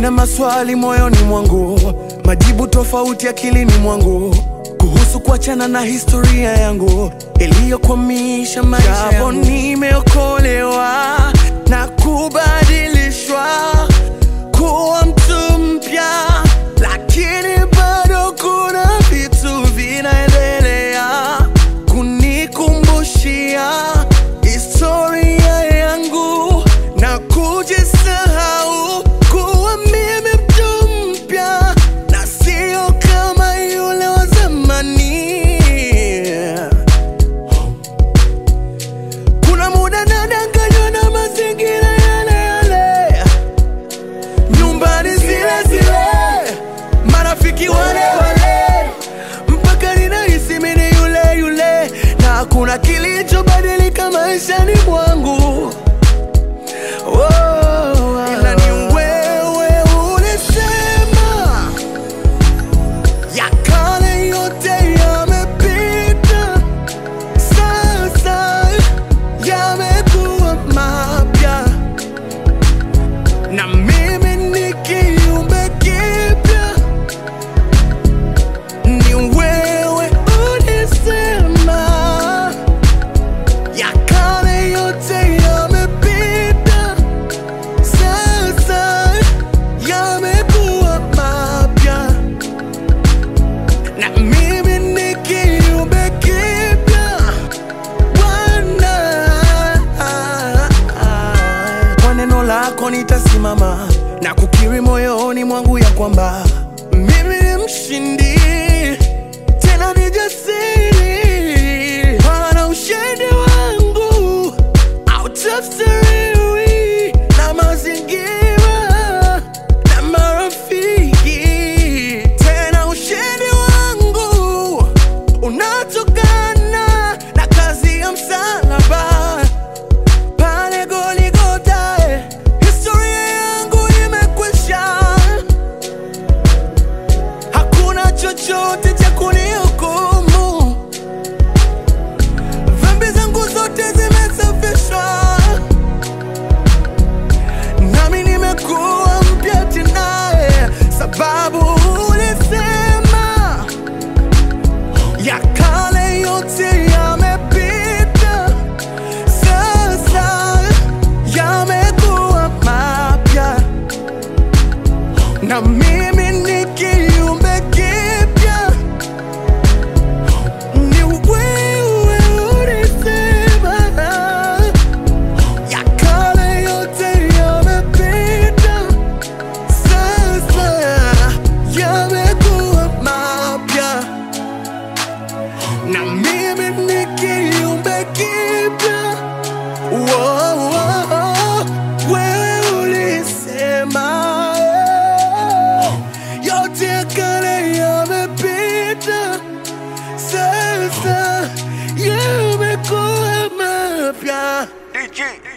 Nina maswali moyoni mwangu, majibu tofauti akilini mwangu kuhusu kuachana na historia yangu iliyokwamisha maisha yangu. Nimeokolewa na kubadilishwa kuwa mtu mpya, lakini bado kuna vitu vinaendelea kunikumbushia historia yangu na kujisahau kuwa mimi mtu mpya na sio kama yule wa zamani. Kuna muda nadanganywa na mazingira yale yale, nyumbani zile zile, marafiki wale wale, mpaka ninahisi mimi ni yule yule, na hakuna kilichobadilika maishani mwangu. Oh, ila ni wewe ulisema ya kale yote yamepita, sasa yamekuwa mapya, na mimi ni kiumbe kipya. Ni wewe ulisema ya kale yote yamepita, sasa yamekuwa mapya na mimi ni kiumbe kipya Bwana. Kwa neno lako nitasimama na kukiri moyoni mwangu ya kwamba mimi ni mshindi, tena ni jasiri, maana ushindi wangu hautafsiriwi na mazingira na marafiki. Tena ushindi wangu unatokana na kazi ya msalaba pale Goligota. Historia yangu imekwisha, hakuna chochote cha kunihukumu. Dhambi zangu zote zimesafishwa, nami nimekuwa mpya tena, sababu ulisema ya kale yote yamepita, sasa yamekuwa mapya, na mimi ni kiumbe kipya. Ni wewe ulisema ya kale yote yamepita, sasa yamekuwa mapya na mimi ni kiumbe kipya. Wow, wow, wewe ulisema eh, yote ya kale yamepita, sasa yamekuwa mapya. DJ